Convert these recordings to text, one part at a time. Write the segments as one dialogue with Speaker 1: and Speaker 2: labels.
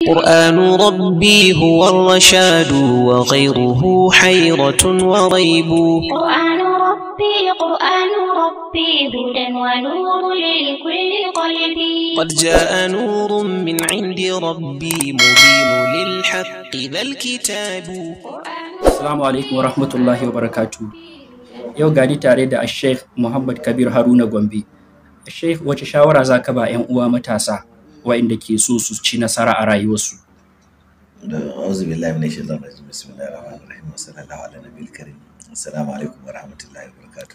Speaker 1: قرآن ربي هو الرشاد وغيره حيرة وريب
Speaker 2: قرآن ربي قرآن ربي هدى ونور لكل قلبي
Speaker 1: قد جاء نور من عند ربي مبين للحق ذا الكتاب
Speaker 3: Assalamu alaikum wa rahmatullahi wa barakatu. Yau gani tare da Sheikh Muhammad Kabir Haruna Gombe. Sheikh wace shawara za ka ba 'yan uwa matasa waɗanda ke so su ci nasara a rayuwarsu?
Speaker 4: أعوذ بالله من الشيطان الرجيم بسم الله الرحمن الرحيم وصلى الله على النبي الكريم السلام عليكم ورحمة الله وبركاته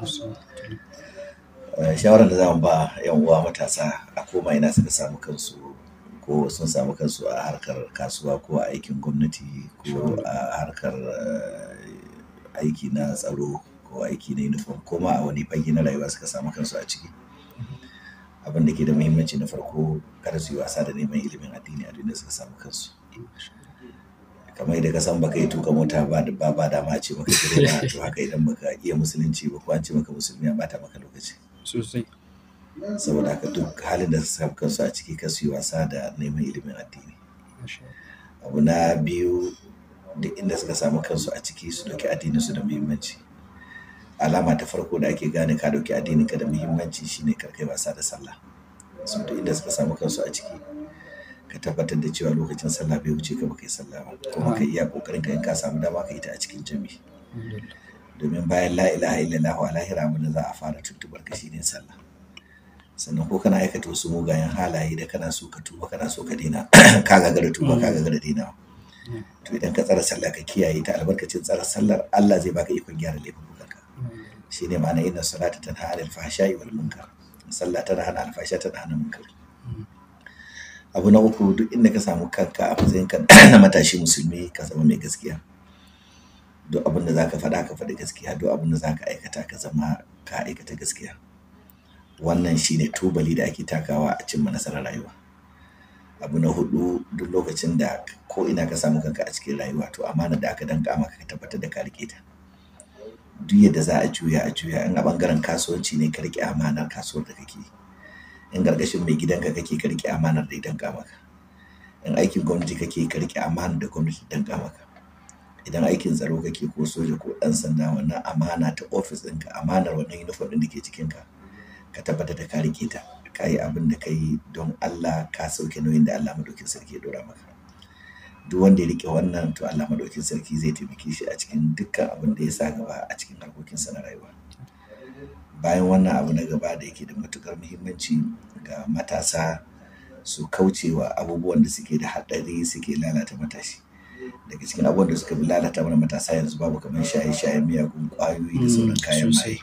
Speaker 4: Eh, shawarar da zamu ba yan uwa matasa a koma ina suka samu kansu ko sun samu kansu a harkar kasuwa ko a aikin gwamnati ko a harkar eh, aiki na tsaro ko aiki na uniform ko ma a wani fage na rayuwa suka samu kansu a ciki abin da ke da muhimmanci na farko kada su yi wasa da neman ilimin addini a duk da suka samu kansu kamar yadda ka san baka yi tuka mota ba ba ba dama ce maka direba to haka idan baka iya musulunci ba ko an ce maka musulmi a bata maka lokaci
Speaker 3: Sosai.
Speaker 4: saboda haka duk halin da su samu kansu a ciki ka su yi wasa da neman ilimin addini abu na biyu duk inda suka samu kansu a ciki su dauki addinin su da muhimmanci alama ta farko da ake gane ka dauki addinin ka da muhimmanci shine kar kai wasa da sallah su duk inda suka samu kansu a ciki ka tabbatar da cewa lokacin sallah bai wuce ka baka yi sallah ba kuma ka iya kokarin ka in ka samu dama ka yi ta a cikin jami'i domin bayan la ilaha illallah wa lahira abin da za a fara tuntubar ka shine sallah sannan ko kana aikata wasu mugayen halaye da kana so ka tuba kana so ka daina ka gagara tuba ka gagara daina to idan ka tsara sallah ka kiyaye ta albarkacin tsara sallar Allah zai baka ikon gyara laifukanka shine ma'ana inna salata tanha anil fahsha'i wal munkar sallah tana hana alfasha tana hana munkar abu na uku duk inda ka samu kanka a matsayin ka na matashi musulmi ka zama mai gaskiya duk abin da zaka faɗa ka faɗi gaskiya duk abin da zaka aikata ka zama ka aikata gaskiya wannan shine tubali da ake takawa a cimma nasarar rayuwa abu na hudu duk lokacin da ko ina ka samu kanka a cikin rayuwa to amana da aka danka maka ka tabbatar da ka rike ta duk yadda za a juya a juya in a bangaren kasuwanci ne ka rike amanar kasuwar da kake yi in gargashin mai gidanka kake ka rike amanar da ya danka maka in aikin gwamnati kake ka rike amanar da gwamnati ta danka maka idan aikin tsaro kake ko soja ko ɗan sanda wannan amana ta ofis ɗinka amanar wannan uniform ɗin da ke cikinka ka tabbatar da ka rike ta ka yi abin da ka yi don Allah ka sauke nauyin da Allah madaukin sarki ya dora maka duk wanda ya rike wannan to Allah madaukin sarki zai taimake shi a cikin dukkan abin da ya sa gaba a cikin harkokinsa na rayuwa bayan wannan abu na gaba da yake da matukar muhimmanci ga matasa su kaucewa abubuwan da suke da haɗari suke lalata matashi daga cikin abubuwan da suka fi lalata mana matasa yanzu babu kamar shaye-shayen miyagun ƙwayoyi da sauran kayan maye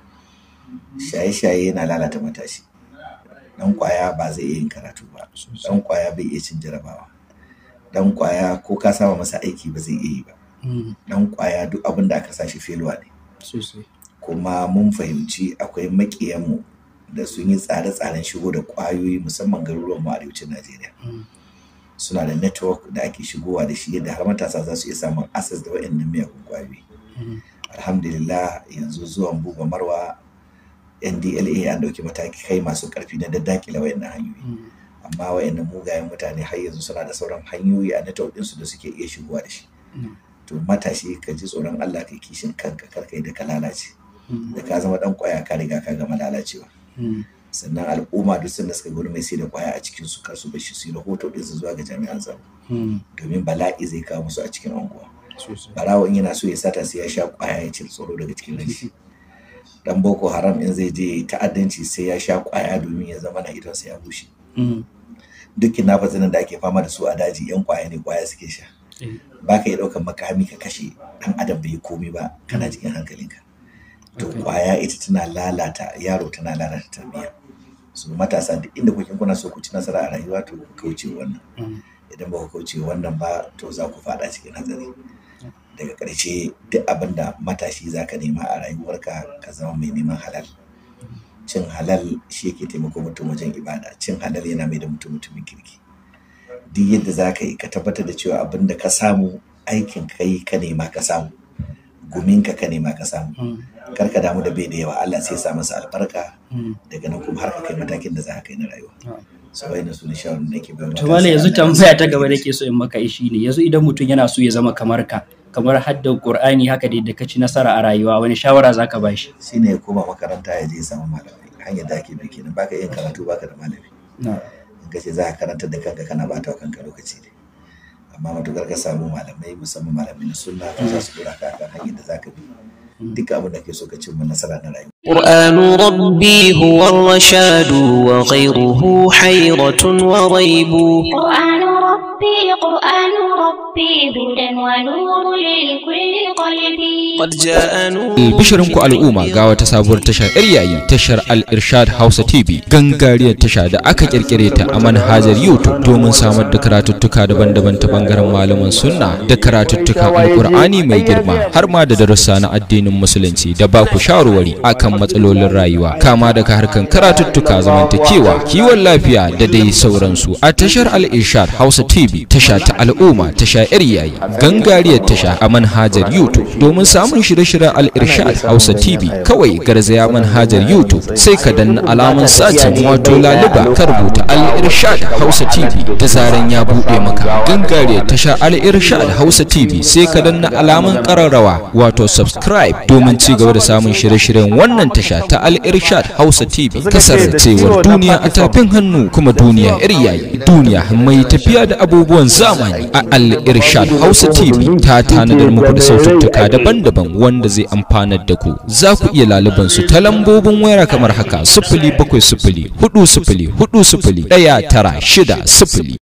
Speaker 4: shaye-shaye yana lalata matashi dan kwaya ba zai iya yin karatu ba dan kwaya bai iya cin jarabawa dan kwaya ko ka sama masa aiki ba zai iya yi ba dan kwaya duk abin da aka sa shi feluwa ne
Speaker 3: Sosai.
Speaker 4: kuma mun fahimci akwai maƙiyanmu da sun yi tsare-tsaren shigo da ƙwayoyi musamman garuruwan mu arewacin Najeriya. Suna da network da ake shigowa da shi yadda har matasa za su iya samun access da waɗannan miyagun ƙwayoyi. Alhamdulillah yanzu zuwan buba marwa NDLA an ɗauki mataki kai masu ƙarfi na daddakile waɗannan hanyoyi. Amma waɗannan mugayen mutane har yanzu suna da sauran hanyoyi a network ɗinsu da suke iya shigowa da shi. To matashi ka ji tsoron Allah kai kishin kanka kar kai da ka lalace. da ka zama dan kwaya ka riga ka gama lalacewa sannan al'umma duk sanda suka ga wani mai sai da kwaya a cikin su kar su bashi su yi rahoto din su zuwa ga jami'an tsaro domin bala'i zai kawo musu a cikin anguwa barawo in yana so ya sata sai ya sha kwaya ya cire tsoro daga cikin rashi dan boko haram in zai je ta'addanci sai ya sha kwaya domin ya zama na idonsa ya bushe duk kidnappers da ake fama da su a daji yan kwaya ne kwaya suke sha ba ka iya ɗaukar makami ka kashe dan adam bai yi komi ba kana cikin hankalinka to kwaya ita tana lalata yaro tana lalata tarbiyya so matasa duk inda kuke kuna so ku ci nasara a rayuwa to ku kauce wannan idan ba ku kauce wannan ba to za ku fada cikin hatsari daga ƙarshe duk abin da matashi za ka nema a rayuwarka ka zama mai neman halal cin halal shi yake taimako mutum wajen ibada cin halal yana mai da mutum mutumin kirki duk yadda za ka yi ka tabbatar da cewa abin da ka samu aikin ka yi ka nema ka samu guminka ka nema ka samu kar ka damu da bai da yawa Allah sai ya sa masa albarka daga nan kuma har ka kai matakin da za ka kai na rayuwa so wai su ne shawarar da ke bayan
Speaker 3: to malam yanzu tambaya ta gaba da ke so in maka shi ne yanzu idan mutum yana so ya zama kamar ka kamar haddan qur'ani haka da ka ci nasara a rayuwa wani shawara zaka ba shi
Speaker 4: shine ya koma makaranta ya je ya samu malamai hanyar da ake bi kenan baka yin karatu baka da malami in ka ce za ka karantar da kanka kana bata wa kanka lokaci ne amma matukar ka samu malamai musamman malamai na sunna to za su dora ka kan hanyar da za ka bi duk abin da ke so ka cimma nasara na rayuwa
Speaker 1: قرآن ربي هو الرشاد وغيره حيرة وريب
Speaker 2: قرآن ربي قرآن ربي هدى ونور لكل قلبي
Speaker 1: قد جاء نور
Speaker 5: Albishirinku al'umma ga wata sabuwar tashar yar yayi tashar Al-Irshad Hausa TV gangariyar tasha da aka kirkire ta a manhajar YouTube domin samar da karatuttuka daban-daban ta bangaren malaman sunna da karatuttukan Alkur'ani mai girma har ma da darussa na addinin musulunci da ba ku shawarwari akan matsalolin rayuwa kama daga harkan karatuttuka zamantakewa kiwon lafiya da dai sauransu a tashar Al-Irshad Hausa TV tasha ta al'umma tasha yar yayi gangariyar tasha a manhajar YouTube domin samun shirye-shiryen Al-Irshad Hausa TV kawai garzaya manhajar YouTube sai ka danna alamun sacin wato laluba ka rubuta Al-Irshad Hausa TV da zaran ya bude maka gangariyar tasha Al-Irshad Hausa TV sai ka danna alamun kararrawa wato subscribe domin ci gaba da samun shirye-shiryen wannan tasha ta Al-Irshad Hausa TV kasarcewar duniya a tafin hannu kuma duniya yayi duniya mai tafiya da abubuwan zamani a Al-Irshad Hausa TV ta tanadar muku da saututtuka daban-daban wanda zai amfanar da ku za ku iya laluban su ta lambobin waya kamar haka sifili bakwai sifili hudu sifili hudu sifili ɗaya tara shida sifili